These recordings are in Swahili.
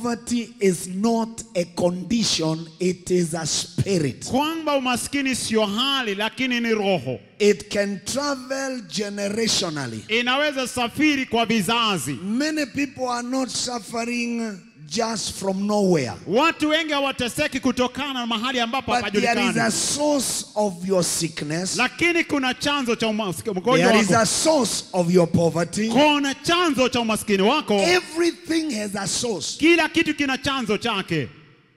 poverty is not a condition, it is a spirit. kwamba umaskini sio hali lakini ni roho It can travel generationally. inaweza safiri kwa vizazi Many people are not suffering just from nowhere. watu wengi hawateseki kutokana na mahali ambapo But there is a hapajulikani source of your sickness. lakini kuna chanzo cha umaskini mgonjwa There is wako a source of your poverty. kuna chanzo cha umaskini wako Everything has a source. kila kitu kina chanzo chake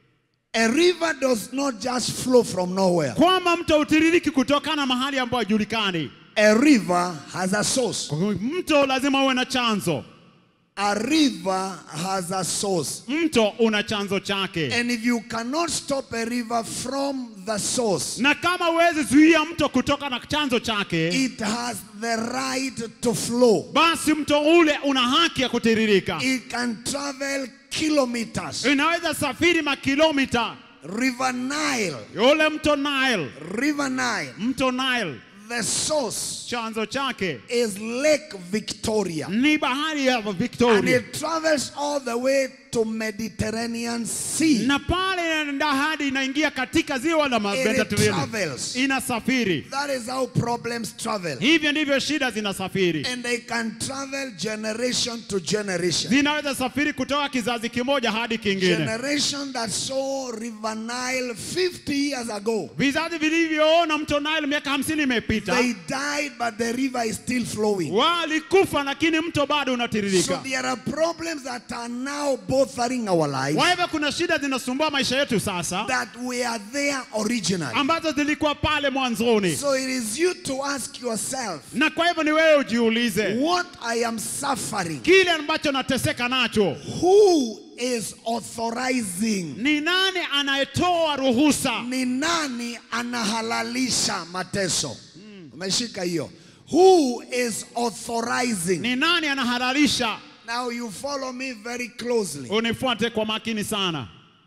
A river does not just flow from nowhere. kwamba mto utiririki kutokana mahali ambapo hajulikani A river has a source. mto lazima uwe na chanzo A river has a source. mto una chanzo chake And if you cannot stop a river from the source, na kama huwezi zuia mto kutoka na chanzo chake it has the right to flow. basi mto ule una haki ya kutiririka It can travel kilometers. inaweza safiri makilomita River Nile, ule mto Nile River Nile, mto Nile the source chanzo chake is Lake Victoria. ni bahari ya And Victoria it travels all the way to Mediterranean Sea. na pale inaenda hadi inaingia katika ziwa la It Mediterranean travels. inasafiri That is how problems travel. hivyo ndivyo shida zinasafiri And they can travel generation to generation. zinaweza safiri kutoka kizazi kimoja hadi kingine Generation that saw River Nile 50 years ago. vizazi vilivyoona mto Nile miaka hamsini imepita They died, but the river is still flowing. walikufa lakini mto bado So unatiririka there are problems that are now bothering our lives kwa hivyo kuna shida zinasumbua maisha yetu sasa that were there originally. ambazo zilikuwa pale mwanzoni So it is you to ask yourself, na kwa hivyo ni wewe ujiulize what I am suffering, kile ambacho nateseka nacho who is authorizing? ni nani anayetoa ruhusa Ni nani anahalalisha mateso? Umeshika hiyo. Who is authorizing? ni nani anahalalisha Now you follow me very closely. unifuate kwa makini sana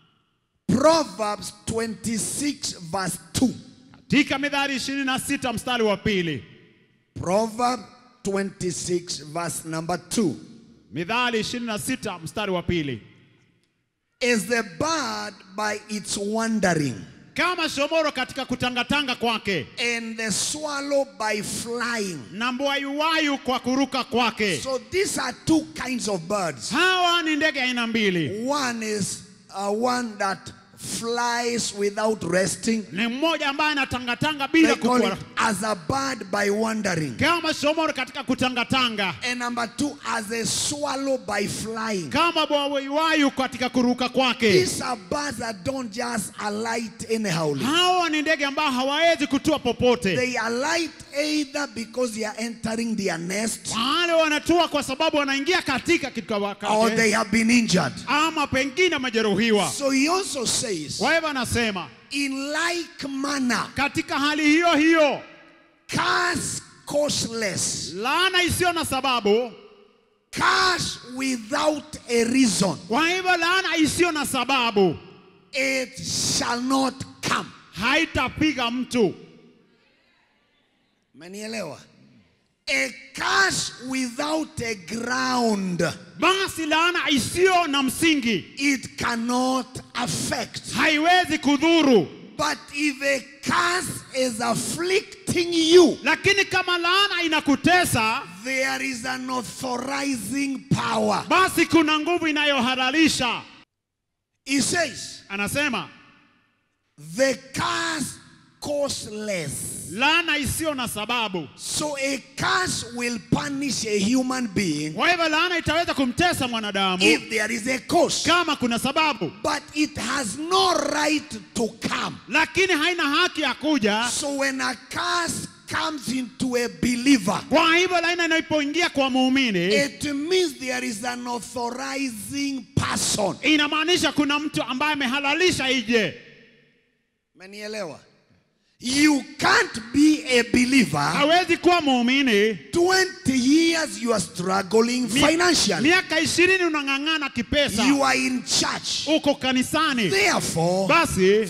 Proverbs 26 verse 2. katika midhari ishirini na sita mstari wa pili Proverb 26 verse number 2. midhari ishirini na sita mstari wa pili Is the bird by its wandering, kama shomoro katika kutangatanga kwake and the swallow by flying. na mbwayuwayu kwa kuruka kwake So these are two kinds of birds. hawa ni ndege aina mbili One is uh, one that flies without resting. ni mmoja ambaye anatangatanga They bila call kukua it as a bird by wandering. kama shomoro katika kutangatanga And number two, as a swallow by flying. kama bwawaiwayu katika kuruka kwake These are birds that don't just alight anyhow. hawa ni ndege ambao hawawezi kutua popote They alight either because they are entering their nest wale wanatua kwa sababu wanaingia katika kitu or wakati they have been injured. ama pengine wamejeruhiwa So he also says, kwa hivyo anasema in like manner, katika hali hiyo hiyo curse causeless, laana isiyo na sababu curse without a reason, kwa hivyo laana isiyo na sababu it shall not come. haitapiga mtu Manielewa? A curse without a ground, basi laana isiyo na msingi it cannot affect. haiwezi kudhuru But if a curse is afflicting you, lakini kama laana inakutesa there is an authorizing power. basi kuna nguvu inayohalalisha He says, anasema the curse causeless. laana isiyo na sababu So a curse will punish a human being kwa hivyo laana itaweza kumtesa mwanadamu if there is a cause. kama kuna sababu But it has no right to come. lakini haina haki ya kuja So when a curse comes into a believer, kwa hivyo laana inapoingia kwa muumini it means there is an authorizing person. inamaanisha kuna mtu ambaye amehalalisha ije Manielewa? You can't be a believer. hawezi kuwa muumini 20 years you are struggling Mi- financially. miaka ishirini unang'ang'ana kipesa You are in church. uko kanisani Therefore, basi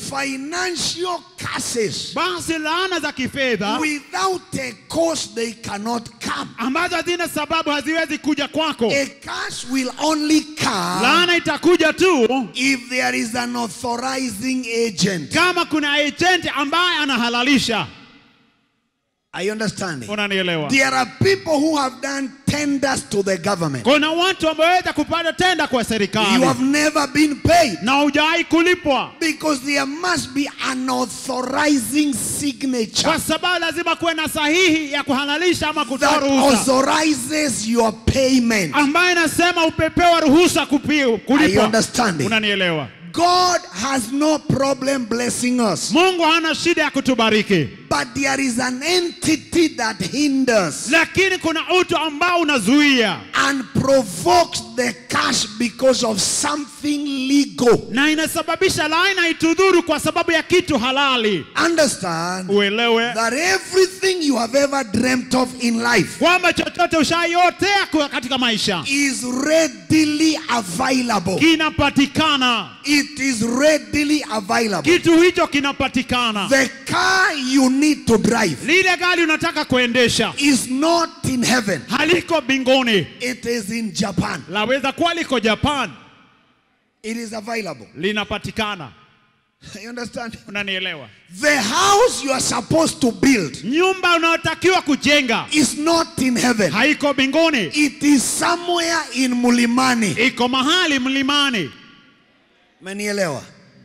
financial curses basi laana za kifedha without a cause they cannot come. come. ambazo hazina sababu haziwezi kuja kwako. A curse will only come Laana itakuja tu if there is an authorizing agent. kama kuna agent ambaye anahalalisha. Are you understanding? Unanielewa? There are people who have done tenders to the government. Kuna watu wameweza kupata tenda kwa You serikali have never been paid na hujawahi kulipwa, because there must be an authorizing signature kwa sababu lazima kuwe na sahihi ya kuhalalisha ama kutoa that ruhusa authorizes your payment. ambayo inasema upepewa ruhusa kupi- Are you kulipwa. understanding? Unanielewa? God has no problem blessing us, Mungu hana shida ya kutubariki, but there is an entity that hinders lakini kuna utu ambao unazuia and provokes the curse because of something legal. na inasababisha laana itudhuru kwa sababu ya kitu halali. Understand Uelewe that everything you have ever dreamt of in life kwamba chochote ushaiotea kwa- katika maisha is readily available. kinapatikana, It is readily available. kitu hicho kinapatikana. The car you need to drive Lile gari unataka kuendesha is not in heaven, haliko mbinguni, it is in Japan. laweza kuwa liko Japan, It is available. linapatikana. You understand? Unanielewa? The house you are supposed to build Nyumba unayotakiwa kujenga is not in heaven, haiko mbinguni, it is somewhere in Mulimani. iko mahali mlimani. Manielewa?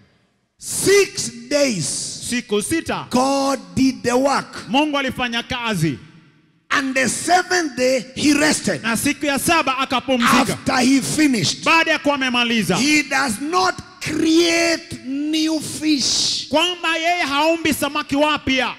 Six days Siku sita God did the work, Mungu alifanya kazi, and the seventh day He rested. na siku ya saba akapumzika. After He finished, Baada ya kuwa amemaliza, He does not create new fish. kwamba yeye haumbi samaki wapya,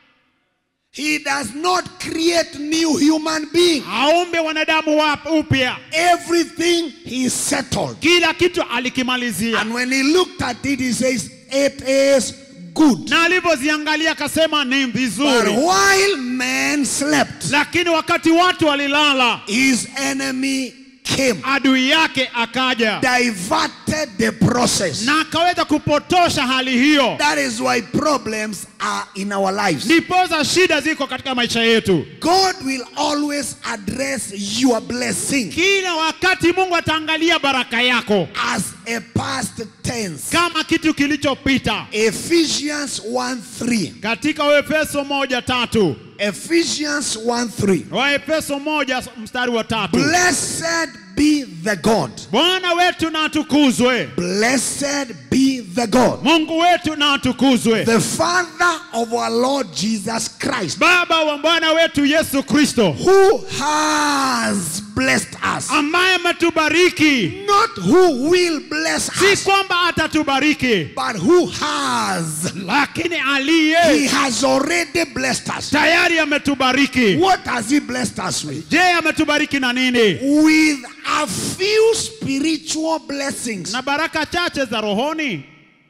He does not create new human being. haumbi wanadamu wap- upya. Everything he settled. Kila kitu alikimalizia, And when he looked at it, he says, It is good. na alivyoziangalia akasema ni But vizuri. while man slept, Lakini wakati watu walilala, his enemy came, adui yake akaja diverted the process. na akaweza kupotosha hali hiyo. That is why problems are in our lives. Ndiposa shida ziko katika maisha yetu. God will always address your blessing Kila wakati Mungu ataangalia baraka yako as a past tense. kama kitu kilichopita. Ephesians 1 3. Katika Waefeso moja tatu Ephesians 1 3. Waefeso moja mstari wa tatu Blessed be the God. Bwana wetu na atukuzwe, Blessed be the God. Mungu wetu na atukuzwe, The Father of our Lord Jesus Christ, Baba wa Bwana wetu Yesu Kristo, who has blessed us. ambaye ametubariki, Not who will bless si us, kwamba atatubariki, but who has. lakini He aliye has already blessed us. tayari ametubariki. What has He blessed us with? Je, ametubariki na nini? With a few spiritual blessings. Na baraka chache za rohoni.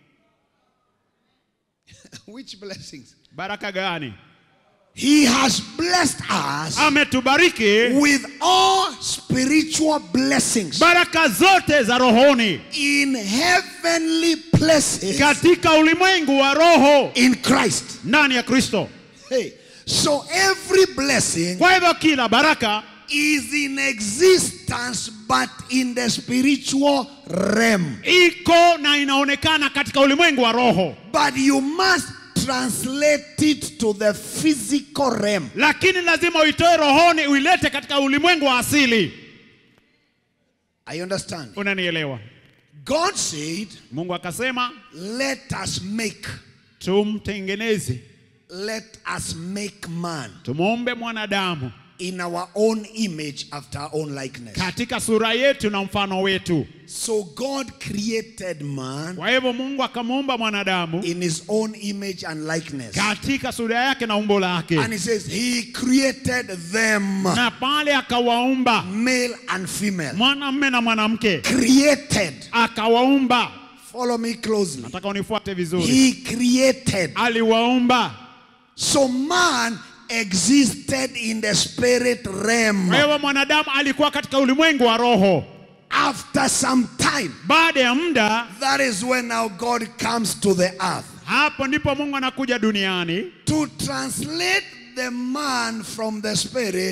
Which blessings? Baraka gani? He has blessed us Ametubariki with all spiritual blessings baraka zote za rohoni in heavenly places katika ulimwengu wa roho in Christ. ndani ya Kristo. Hey, so every blessing Kwa hivyo kila baraka is in existence but in the spiritual realm. iko na inaonekana katika ulimwengu wa roho, But you must translate it to the physical realm. lakini lazima uitoe rohoni uilete katika ulimwengu wa asili. I understand. Unanielewa? God said, Mungu akasema Let us make, tumtengeneze, let us make man tumuumbe mwanadamu in our own image after our own likeness. katika sura yetu na mfano wetu. So God created man Kwa hivyo Mungu akamuumba mwanadamu in his own image and likeness. katika sura yake na umbo lake, And he says, He created them, na pale akawaumba male and female. mwanamume na mwanamke, Created. akawaumba. Follow me closely. Nataka unifuate vizuri, He created. aliwaumba. So man existed in the spirit realm. Kwa hivyo mwanadamu alikuwa katika ulimwengu wa roho. After some time, Baada ya muda, that is when now God comes to the earth hapo ndipo Mungu anakuja duniani to translate the man from the spirit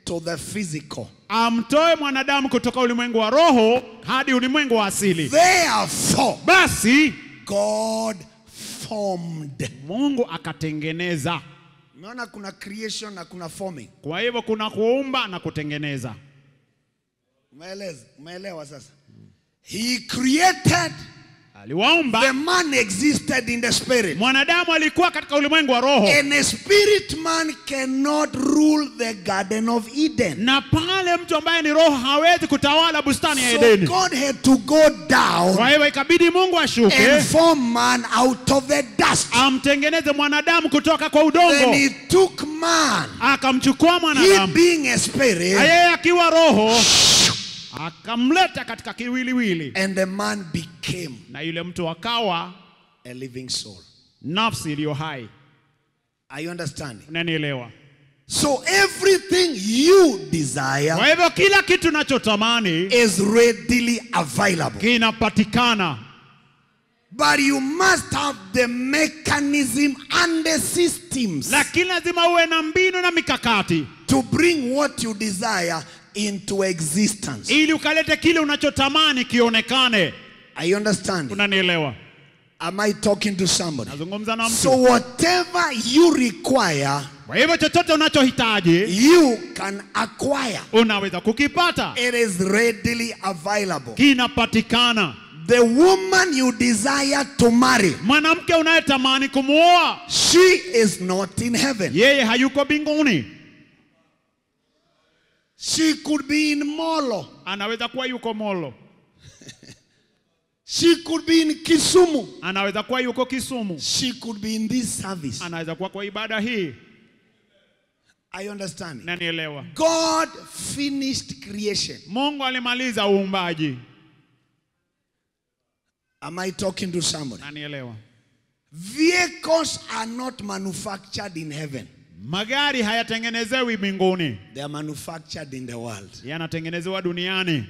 to the physical. amtoe mwanadamu kutoka ulimwengu wa roho hadi ulimwengu wa asili. Therefore, Basi God formed. Mungu akatengeneza. Umeona kuna creation na kuna forming. Kwa hivyo kuna kuumba na kutengeneza. Umeeleza, umeelewa sasa? He created Aliwaumba the man existed in the spirit. mwanadamu, alikuwa katika ulimwengu wa roho, And a spirit man cannot rule the garden of Eden. na pale mtu ambaye ni roho hawezi kutawala bustani ya So Edeni. God had to go down Kwa hivyo ikabidi Mungu ashuke and form man out of the dust. amtengeneze mwanadamu kutoka kwa Then udongo, he took man, akamchukua he mwanadamu being a spirit, yeye akiwa roho, akamleta katika kiwiliwili, and the man became na yule mtu akawa a living soul. nafsi iliyo hai. Are you understanding? Unanielewa? So everything you desire Kwa hivyo kila kitu nachotamani is readily available. kinapatikana, But you must have the mechanism and the systems lakini lazima uwe na mbinu na mikakati to bring what you desire into existence. ili ukalete kile unachotamani kionekane. Are you understanding? Unanielewa? Am I talking to somebody? Nazungumza na So mtu. whatever you require, Kwa hivyo chochote unachohitaji you can acquire. unaweza kukipata, It is readily available. kinapatikana. The woman you desire to marry, Mwanamke unayetamani kumuoa she is not in heaven. yeye hayuko mbinguni, She could be in Molo. anaweza kuwa yuko Molo, She could be in Kisumu. anaweza kuwa yuko Kisumu, She could be in this service. anaweza kuwa kwa ibada hii. I understand. Nanielewa? God finished creation. Mungu alimaliza uumbaji. Am I talking to somebody? Nanielewa? Vehicles are not manufactured in heaven. Magari hayatengenezewi mbinguni, They are manufactured in the world. yanatengenezewa duniani.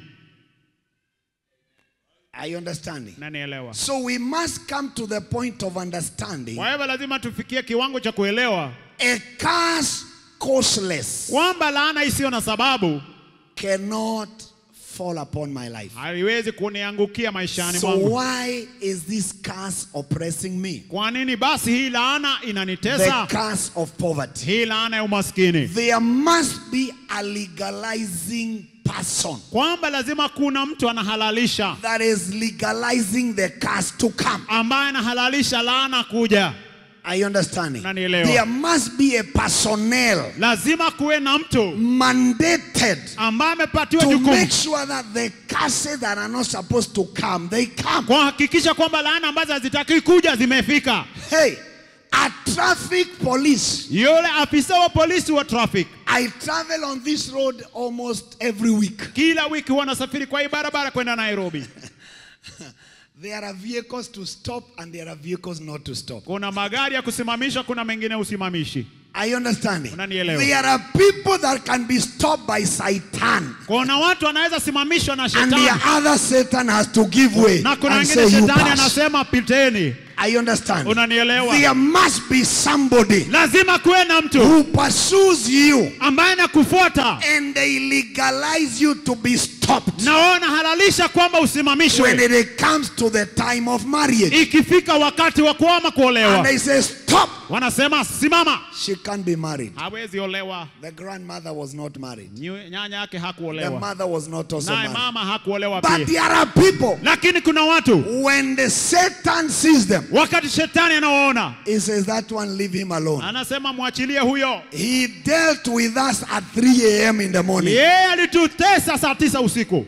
Are you understanding? Nanielewa? So we must come to the point of understanding Kwa hivyo lazima tufikie kiwango cha kuelewa a curse causeless kwamba laana isiyo na sababu cannot fall upon my life. haiwezi kuniangukia maishani So mwangu. why is this curse oppressing me? Kwa nini basi hii laana The inanitesa? curse of poverty. Hii laana ya umaskini, There must be a legalizing person kwamba lazima kuna mtu anahalalisha, that is legalizing the curse to come. ambaye anahalalisha laana kuja. Are you understanding? Unanielewa? There must be a personnel Lazima kuwe na mtu mandated ambaye amepatiwa to make jukumu sure that the curses that are not supposed to come, they come. kuhakikisha kwamba laana ambazo hazitaki kuja zimefika. Hey, a traffic police. Yule afisa wa polisi wa traffic I travel on this road almost every week. kila wiki huwa anasafiri kwa hii barabara kwenda Nairobi. There are vehicles to stop and there are vehicles not to stop. Kuna magari ya kusimamisha, kuna mengine usimamishi. Are you understanding? Unanielewa? There are people that can be stopped by Satan. Kuna watu wanaweza simamishwa na And shetani the other Satan has to give way na kuna and wengine say you shetani pass. anasema piteni. Are you understand? Unanielewa? There must be somebody Lazima kuwe na mtu who pursues you ambaye anakufuata and they legalize you to be stopped na wao wanahalalisha kwamba when usimamishwe it comes to the time of marriage. ikifika wakati wa kuama And kuolewa. they say, Stop! Wanasema simama, She can't be married. hawezi olewa. The grandmother was not married. Nyu- Nyanya yake The hakuolewa, mother was not also naye married. mama hakuolewa But pia. there are people, Lakini kuna watu when the Satan sees them, wakati shetani anawaona he says, That one, leave him alone. anasema mwachilie huyo. He dealt with us at 3 a.m. in the morning. Yeye alitutesa saa tisa usiku.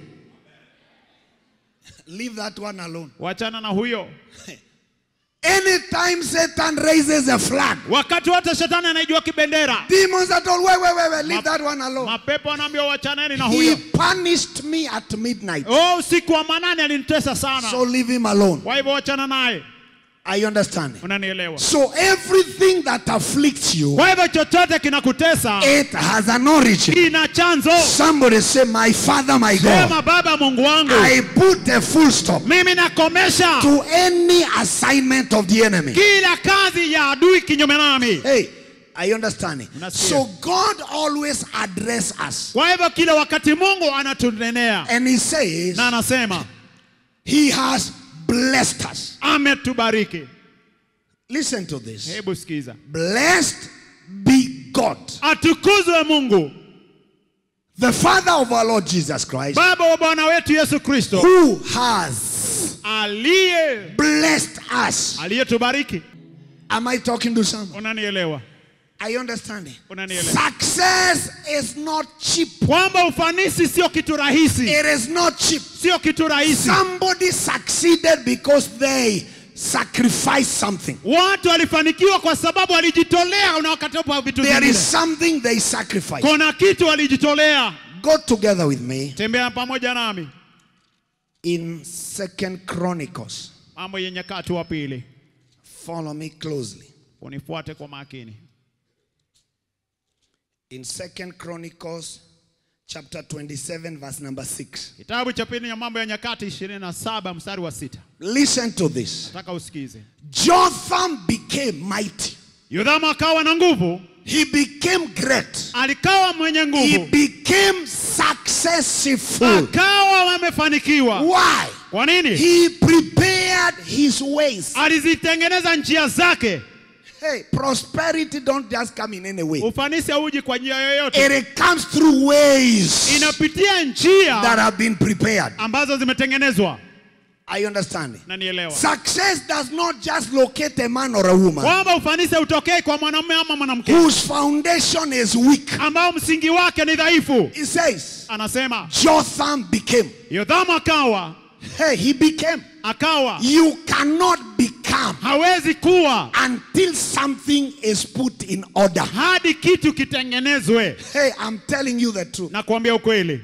Leave that one alone. Wachana na huyo. Anytime Satan raises a flag, Wakati wote shetani anaijua kibendera, demons are told, Wait, wait, wait, wait, leave that one alone. mapepo anaambiwa wachaneni na He huyo. punished me at midnight. Oh, usiku wa manane alinitesa sana, So leave him alone. kwa hivyo wachana naye. Are you understanding? Unanielewa? So everything that afflicts you, Kwa hivyo chochote kinakutesa it has an origin. kina chanzo. Somebody say, My Father, my God. Sema Baba Mungu wangu, I put a full stop mimi nakomesha to any assignment of the enemy. kila kazi ya adui kinyume nami. Hey, Are you understanding? Unasikia. So God always address us. Kwa hivyo kila wakati Mungu anatunenea And he says na anasema he has blessed us. ametubariki. Listen to this. Hebu sikiza, Blessed be God, atukuzwe Mungu the Father of our Lord Jesus Christ, Baba wa Bwana wetu Yesu Kristo who has aliye blessed us. aliyetubariki. Am I talking to someone? Unanielewa? Are you understanding? Unanielewa? Success is not cheap. Kwamba ufanisi sio kitu rahisi, It is not cheap. sio kitu rahisi. Somebody succeeded because they sacrificed something. Watu walifanikiwa kwa sababu walijitolea na wakatopa vitu There vingine. is something they sacrificed. Kuna kitu walijitolea. Go together with me Tembea pamoja nami, in Second Chronicles. Mambo ya Nyakati wa Pili. Follow me closely. Unifuate kwa makini. In Second Chronicles chapter 27 verse number 6. Kitabu cha pili ya Mambo ya Nyakati 27 mstari wa sita. Listen to this. Nataka usikize. Jotham became mighty. Yothamu akawa na nguvu, He became great. alikawa mwenye He nguvu, became successful. akawa amefanikiwa. Why? Kwa nini? He prepared his ways. Alizitengeneza njia zake. Hey, prosperity don't just come in any way. Ufanisi hauji kwa njia yoyote, It comes through ways inapitia that njia have been prepared. ambazo zimetengenezwa. Are you understanding? Na nielewa Success does not just locate a man or a woman kwamba ufanisi hautokei kwa mwanamume ama mwanamke whose foundation is weak. ambao msingi wake ni dhaifu. He says, Anasema Jotham became. Yothamu akawa Hey, he became. akawa You cannot become hawezi kuwa until something is put in order. hadi kitu kitengenezwe. Hey, I'm telling you the truth. Na kuambia ukweli,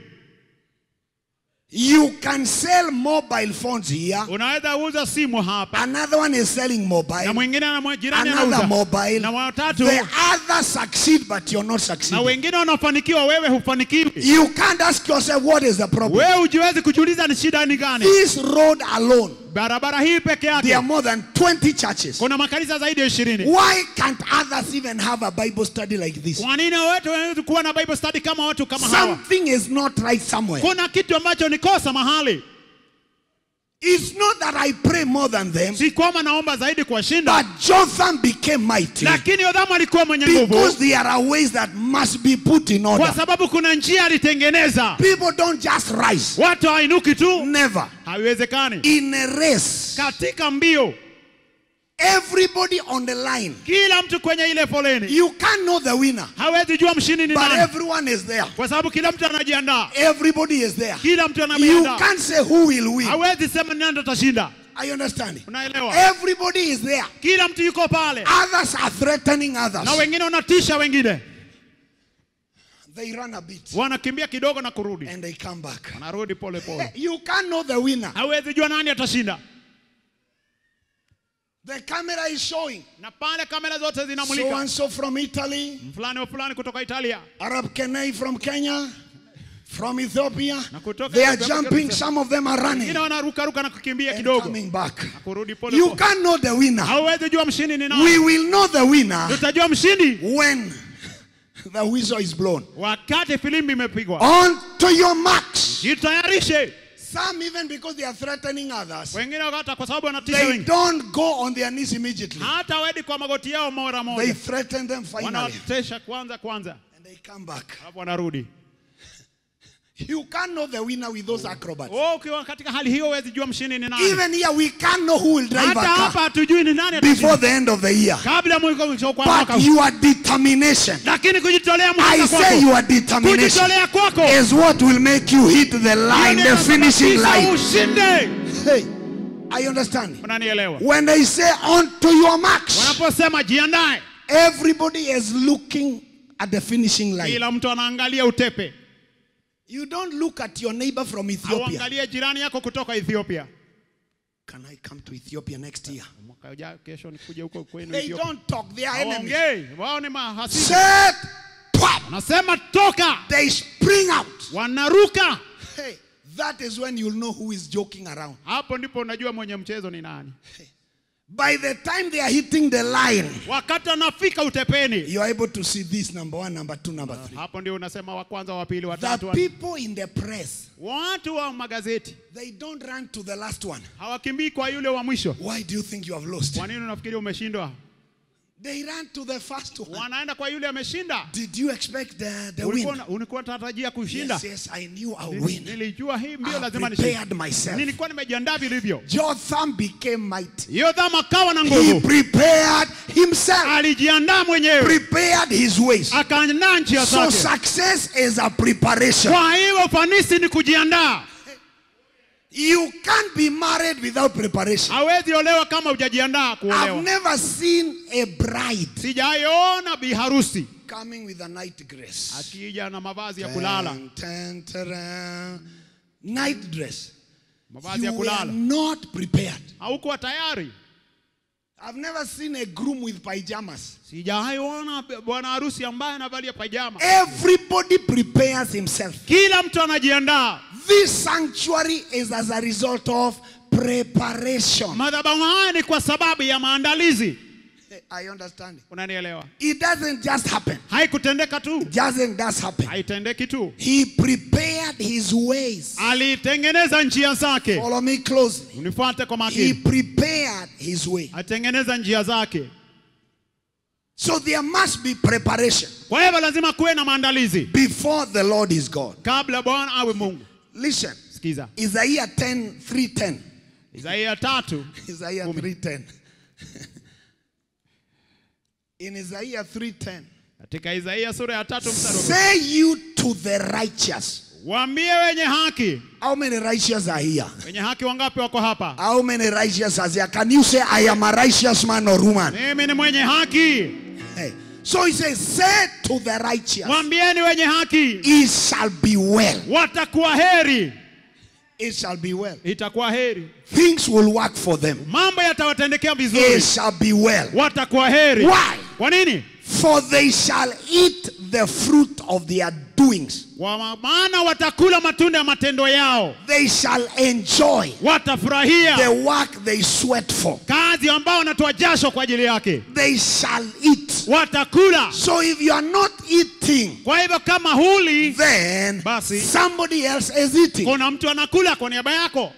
You can sell mobile phones here. unaweza uza simu hapa Another one is selling na mobile. mwingine ana jirani Another anauza mobile. na watatu The others succeed, but you're not na succeeding. wengine wanafanikiwa, wewe hufanikiwi. You can't ask yourself, what is the problem? Wewe hujiwezi kujiuliza ni shida ni gani? This road alone, Barabara hii peke there are yake more than 20 churches. kuna makanisa zaidi ya ishirini. Why can't others even have a Bible study like this? Kwa nini watu hawezi kuwa na Bible study kama watu kama hawa? Something is not right somewhere. Kuna kitu ambacho ni kosa mahali. It's not that I pray more than them, Si kwamba naomba zaidi kuwashinda, but Jotham became mighty lakini Yothamu alikuwa mwenye nguvu because there are ways that must be put in kwa order. sababu kuna njia alitengeneza. People don't just rise. Watu hainuki tu, Never. haiwezekani. In a race, Katika mbio, everybody on the line. kila mtu kwenye ile foleni You can't know the winner, hawezi jua mshindi ni but nani, everyone is there. kwa sababu kila mtu anajiandaa, Everybody is there. kila mtu You anajiandaa. can't say who will win. Hawezi sema ni nani atashinda. Are you understanding? Unaelewa? Everybody is there. Kila mtu yuko pale, Others are threatening others. na wengine wanatisha wengine, They run a bit wanakimbia kidogo na kurudi, and they come back. wanarudi pole pole. You can't know the winner. Hawezi jua nani atashinda, The camera is showing na pale kamera zote so zinamulika and so from Italy, fulani wa fulani kutoka Italia Arab Kenai from Kenya, from Ethiopia. Na kutoka They are Ethiopia jumping, kabisa. some of them are running wengine wanarukaruka na kukimbia and kidogo coming back. na kurudi pole You pole. can't know the winner. Hauwezi jua mshindi ni We nani. will know the winner Tutajua mshindi when the whistle is blown. wakati filimbi imepigwa. On to your marks. Jitayarishe. Some even because they are threatening others, Wengine hata kwa sababu wanatisha they wengi, don't go on their knees immediately. hata wedi kwa magoti yao mara They moja, threaten them finally wanawatesha kwanza kwanza, and they come back. alafu wanarudi. You can't know the winner with those acrobats. Wewe ukiwa katika hali hiyo, huwezi jua mshindi ni nani. Even here, we can't know who will drive Hata a hapa car hatujui ni nani before atashinda the end of the year. kabla mwiko kwa mwaka But huu. your determination, Lakini kujitolea I mhanga say kwako, your determination kujitolea kwako is what will make you hit the line, Hiyo the ndio finishing inasababisha line. Ushinde. Hey, I understand. Unanielewa? When they say on to your marks, Wanaposema jiandae, everybody is looking at the finishing line. kila mtu anaangalia utepe. You don't look at your neighbor from Ethiopia. Auangalie jirani yako kutoka Ethiopia. Can I come to Ethiopia next year? Mwaka ujao kesho nikuje huko kwenu They Ethiopia. don't talk, they are enemies. Hawaongei, wao ni mahasidi. Set, pop, Wanasema toka, they spring out. wanaruka. Hey, that is when you'll know who is joking around. Hapo ndipo unajua mwenye mchezo ni nani. By the time they are hitting the line, wakati anafika utepeni you are able to see this number one, number two, number three. hapo ndio unasema wa kwanza wa pili wa The tatu wa... people in the press, watu wa magazeti they don't run to the last one. hawakimbii kwa yule wa mwisho Why do you think you have lost? kwa nini unafikiri umeshindwa They ran to the first one. wanaenda kwa yule ameshinda Did you expect the, the ulikuwa win? una- ulikuwa unatarajia kushinda Yes, yes, I knew I would Nili- win. nilijua hii mbio I lazima nishinde prepared myself. nilikuwa nimejiandaa vilivyo Jotham became mighty. yotham akawa na He nguvu prepared himself, alijiandaa mwenyewe prepared his ways. akaandaa njia So zake success is a preparation. kwa hiyo ufanisi ni kujiandaa You can't be married without preparation. hawezi olewa kama hujajiandaa I've kuolewa never seen a bride sijaiona biharusi coming with a night dress. akija na mavazi ya kulala Tan, tan, taran. Night dress. mavazi ya You were kulala not prepared. haukuwa tayari I've never seen a groom with pajamas. sijaiona bwana harusi ambaye anavalia pajama Everybody prepares himself. kila mtu anajiandaa This sanctuary is as a result of preparation. madhabahu haya ni kwa sababu ya maandalizi I understand. unanielewa It doesn't just happen. haikutendeka tu It doesn't just happen. haitendeki tu He prepared his ways. alitengeneza njia zake Follow me closely. unifuate kwa He makini prepared his way. alitengeneza njia zake So there must be preparation kwa hivyo lazima kuwe na maandalizi before the Lord is God. kabla bwana awe mungu Listen, sikiza Isaiah 10 310. isaia tatu Isaiah 310. In Isaiah 310. katika isaia sura ya tatu mstari wa- Say you to the righteous. waambie wenye haki How many righteous are here? wenye haki wangapi wako hapa How many righteous are there? Can you say, I am a righteous man or woman? mimi ni mwenye haki Hey. So he says, Say to the righteous, mwambieni wenye haki It shall be well. watakuwa heri It shall be well. itakuwa heri Things will work for them. mambo yatawatendekea It vizuri shall be well. watakuwa heri Why? kwa nini For they shall eat the fruit of their doings. kwa maana watakula matunda ya matendo yao They shall enjoy the watafurahia work they sweat for. kazi ambao wanatoa jasho kwa ajili yake They shall eat. watakula So if you are not eating, kwa hivyo kama huli then Basi. somebody else is eating. kuna mtu anakula kwa niaba yako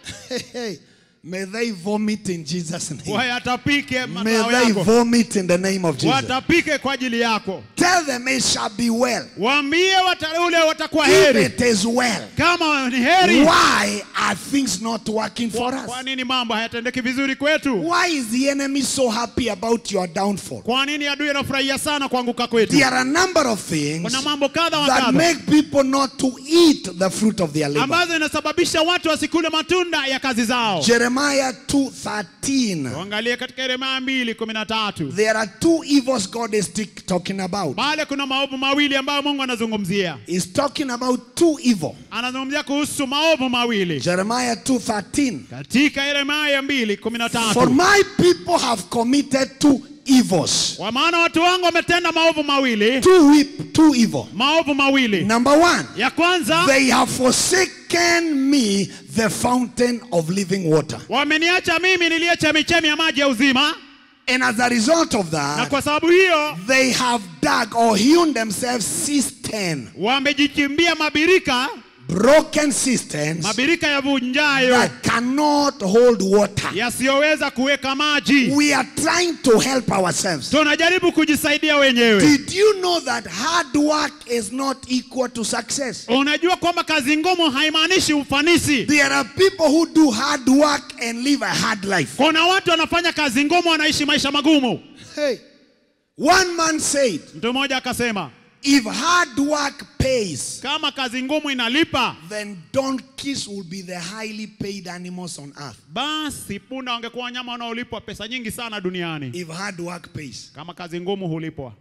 May they vomit in Jesus' name. wayatapike May mazao they yako vomit in the name of Jesus. watapike kwa ajili yako Tell them it shall be well. waambie wataule watakuwa If heri it is well, kama ni heri why are things not working for kwa, kwa us? nini mambo hayatendeki vizuri kwetu Why is the enemy so happy about your downfall? kwa nini adui anafurahia sana kuanguka kwetu There are a number of things kuna mambo kadha wa that kadha make people not to eat the fruit of their labor. ambazo inasababisha watu wasikule matunda ya kazi zao Jeremiah 2:13. tuangalie katika yeremia mbili kumi na tatu There are two evils God is t- talking about. pale kuna maovu mawili ambayo mungu anazungumzia He's talking about two evil. anazungumzia kuhusu maovu mawili Jeremiah 2:13. katika yeremia mbili kumi na For tatu my people have committed two evils. kwa maana watu wangu wametenda maovu mawili Two whip, two evil. maovu mawili Number one, ya kwanza they have forsaken me, the fountain of living water. wameniacha mimi niliye chemichemi ya maji ya uzima And as a result of na that, kwa sababu hiyo they have dug or hewn themselves cistern, wamejichimbia mabirika broken cisterns mabirika yavunjayo that cannot hold water. yasiyoweza kuweka maji We are trying to help ourselves. tunajaribu kujisaidia wenyewe Did you know that hard work is not equal to success? unajua kwamba kazi ngumu haimaanishi ufanisi There are people who do hard work and live a hard life. kuna watu wanafanya kazi ngumu wanaishi maisha magumu Hey, one man said, mtu mmoja akasema if hard work pays, kama kazi ngumu inalipa then donkeys will be the highly paid animals on earth. basi punda wangekuwa wanyama wanaolipwa pesa nyingi sana duniani If hard work pays. kama kazi ngumu hulipwa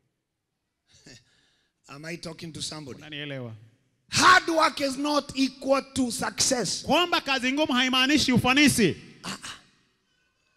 Am I talking to somebody? unanielewa Hard work is not equal to success. kwamba kazi ngumu haimaanishi ufanisi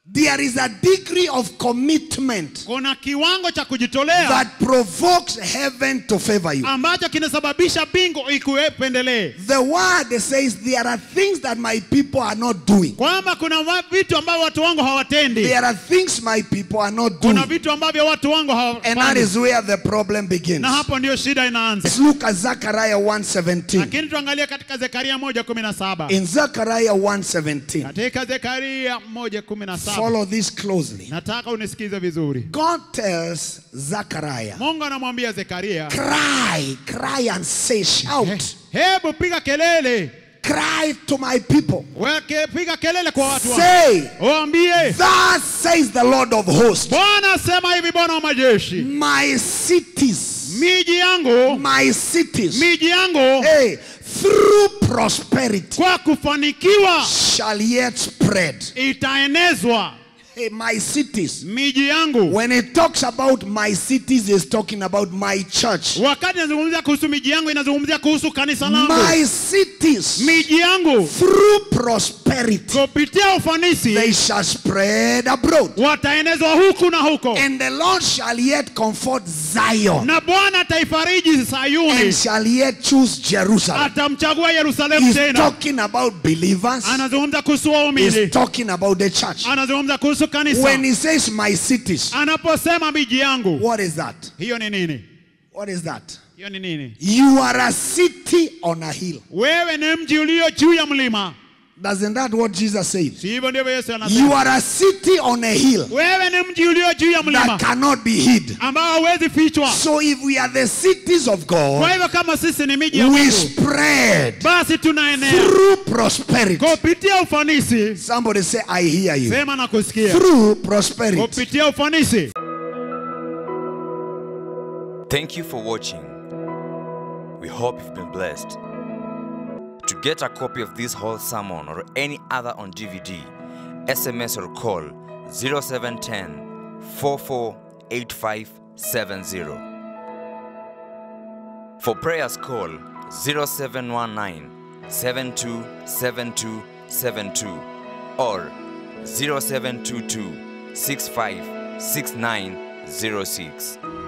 There is a degree of commitment kuna kiwango cha kujitolea that provokes heaven to favor you. ambacho kinasababisha bingu ikupendelee The word says there are things that my people are not doing. kwamba kuna wa- vitu ambavyo watu wangu hawatendi There are things my people are not kuna doing. vitu ambavyo watu wangu And that hawafanyi is where the problem begins. na hapo ndio shida inaanza Let's look at Zechariah 1:17. lakini tuangalie katika zekaria moja kumi na saba In Zechariah 1:17. katika zekaria moja kumi na saba Follow this closely. nataka unisikize vizuri God tells Zechariah, mungu anamwambia zekaria cry, cry and say, shout, hebu piga kelele cry to my people. weke piga kelele kwa watu wangu Say, waambie thus says the Lord of hosts, bwana asema hivi bwana wa majeshi my cities, miji yangu my cities, miji yangu hey, through prosperity kwa kufanikiwa shall yet spread. itaenezwa Hey, my cities. miji yangu When it talks about my cities, it's talking about my church. wakati inazungumzia kuhusu miji yangu inazungumzia kuhusu kanisa langu My cities, miji yangu through prosperity, kupitia ufanisi they shall spread abroad. wataenezwa huku na huko And the Lord shall yet comfort Zion na bwana ataifariji and sayuni shall yet choose Jerusalem. atamchagua yerusalemu He's tena talking about believers, anazungumza kuhusu he's waumini talking about the church. anazungumza kuhusu kanisa When he says my cities, anaposema miji yangu what is that? hiyo ni nini What is that? hiyo ni nini You are a city on a hill. wewe ni mji ulio juu ya mlima Doesn't that what Jesus said? si hivyo ndivyo yesu anasema You are a city on a hill wewe ni mji ulio juu ya mlima that cannot be hid. ambao hauwezi fichwa So if we are the cities of kwa God, hivyo kama sisi ni miji ya we mungu spread basi tunaenea through prosperity. kupitia ufanisi Somebody say, I hear you. sema na kusikia Through prosperity. kupitia ufanisi Thank you for watching. We hope you've been blessed. To get a copy of this whole sermon or any other on DVD, SMS or call 0710 448570. For prayers, call 0719 727272 or 0722 656906.